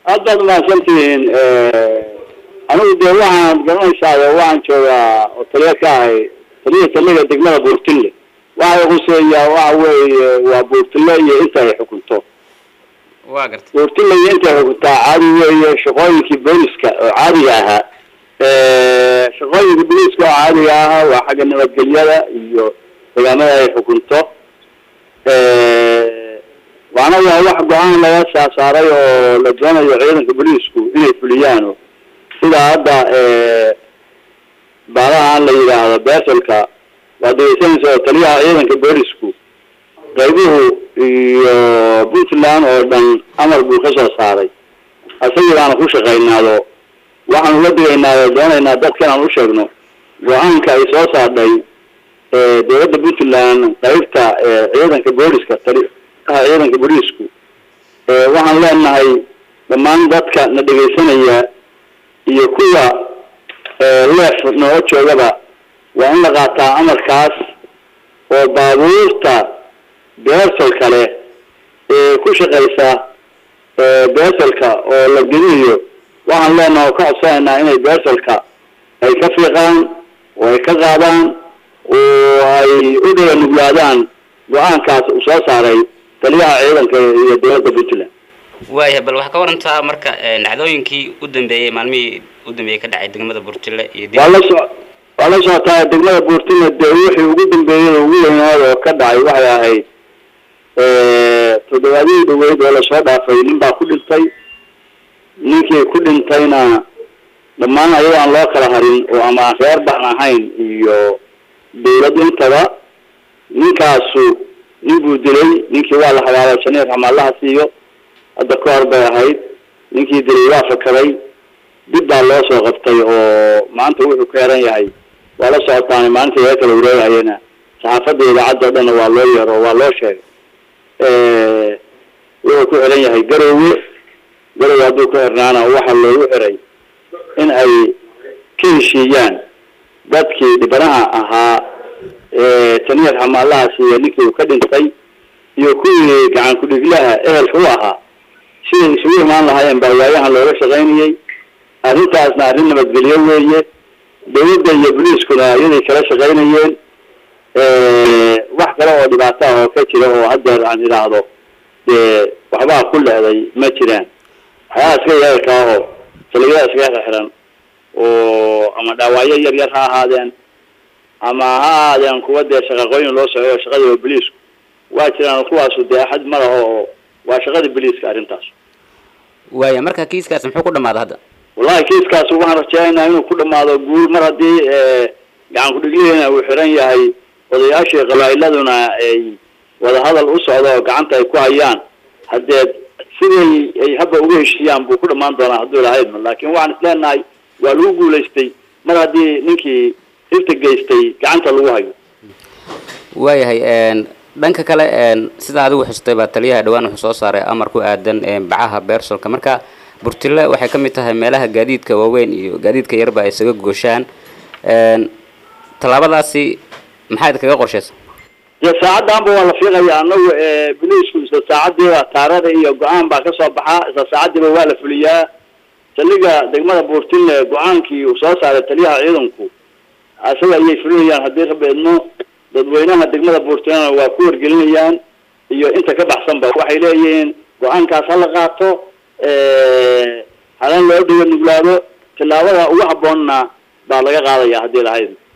aad baad umahadsantihiin anigu dee waxaan garanaysaa waxaan joogaa oo taliya ka ahay taliya taliga degmada buurtille waxay khuseeyaa waxa weeye waa buurtille iyo inta ay xukunto waa gartay buurtille iyo inta ay xukuntaa caadi weeye shaqooyinkii booliska oo caadiga ahaa shaqooyinka booliska oo caadiga ahaa waa xagga nabadgelyada iyo deegaamada ay xukunto waana waa wax go-aan laga saasaaray oo la doonayo ciidanka booliisku inay fuliyaano sida hadda baalahaan la yidhaahdo beselka waa degeysanaysa oo taliyaha ciidanka boolisku qaybuhu iyo puntland oo dhan amar buu ka soo saaray asagii baana ku shaqaynaado waxaanu la digaynaado doonaynaa dadka inaan u sheegno go-aanka ay soo saardhay dowladda puntland qaybta ciidanka booliska taliyaha ciidanka booliisku waxaan leenahay dhammaan dadka na dhegaysanaya iyo kuwa leef nooga joogaba waa in la qaataa amarkaas oo baabuurta beersalka leh ee ku shaqaysa beersalka oo la gelinayo waxaan leenaha oo ka codsanaynaa inay beersalka ay ka fiiqaan oo ay ka qaadaan oo ay u dhiga nuglaadaan go-aankaas uu soo saaray taliyaha ciidanka iyo dowladda puntland waayahay bal waxaa ka warantaa marka dhacdooyinkii u dambeeyey maalmihii u dambeeyey ka dhacay degmada buurtille iyo dib waa la so waa la socotaa degmada buurtille dee wixii ugu dambeeyey ugu weynaad oo ka dhacay waxay ahayd toddobaadihii dhaweyd oo lasoo dhaafay nin baa ku dhintay ninkii ku dhintayna dhammaan ayagoo aan loo kala harin oo ama aan reer baan ahayn iyo dawlad intaba ninkaasu nin buu dilay ninkii waa la habaalay janiir xamaalaha siiyo hadda ka hor bay ahayd ninkii dilay waa fakaday dib baa loo soo qabtay oo maanta wuxuu ka heran yahay waa la socotaana maalinta laga kala wareegayana saxaafadda idaacadda o dhanna waa loo yeero waa loo sheegay wuxuu ku xiran yahay garowe garowe hadduu ka xirnaana waxaa loogu xiray in ay ka heshiiyaan dadkii dhibanaha ahaa taniir xamaalahaas iyo ninkii uu ka dhintay iyo kuwii gacan ku-dhiglaha ehelka u ahaa siday isugu imaan lahaayeen baa waayahan looga shaqaynayay arrintaasna arrin nabadgelyo weeye dawladda iyo boliiskuna iyaday kala shaqaynayeen wax kale oo dhibaato ah oo ka jira oo haddeer aan idhaahdo dee waxbaa ku leeday ma jiraan waxyaha iska yeelka oo saligada iskaga xiran oo ama dhaawacyo yar yar ha ahaadeen ama ha ahaadeen kuwa dee shaqaqooyin loo socoyo shaqadii boliisku waa jiraan kuwaasu dee axad ma laho oo waa shaqadii boliiska arrintaas waaya marka kiiskaas muxuu ku dhamaada hadda wallahi kiiskaas waxaan rajeynaynaa inuu ku dhamaado guul mar haddii gacan ku-dhiglihiina uu xiran yahay odayaashii qabaa'iladuna ay wadahadal u socdo oo gacanta ay ku hayaan haddee siday ay habba uga heshiiyaan buu ku dhamaan doonaa hadduu lahaydma laakiin waxaan is leenahay waa lagu guulaystay mar haddii ninkii dhibta geystay gacanta lagu hayo waayahay dhanka kale sida adigu xustay baa taliyaha dhawaan wuxuu soo saaray amar ku aadan bacaha beersolka marka burtille waxay ka mid tahay meelaha gaadiidka waaweyn iyo gaadiidka yarba ay isaga gooshaan tallaabadaasi maxaad kaga qorshaysa dee saacaddaanba waa la fiiqaya anagu boliisku isla saacadiiba taarada iyo go-aan baa kasoo baxaa isla saacadiiba waa la fuliyaa taliga degmada buurtille go-aankii uu soo saaray taliyaha ciidanku isaga ayay fulinayaan haddii raba idmo dadweynaha degmada buurtillena waa ku wargelinayaan iyo inta ka baxsanba waxay leeyihiin go-aankaas hala qaato halan loo dhiga nuglaado tillaabada ugu habboonna baa laga qaadaya haddii lahayd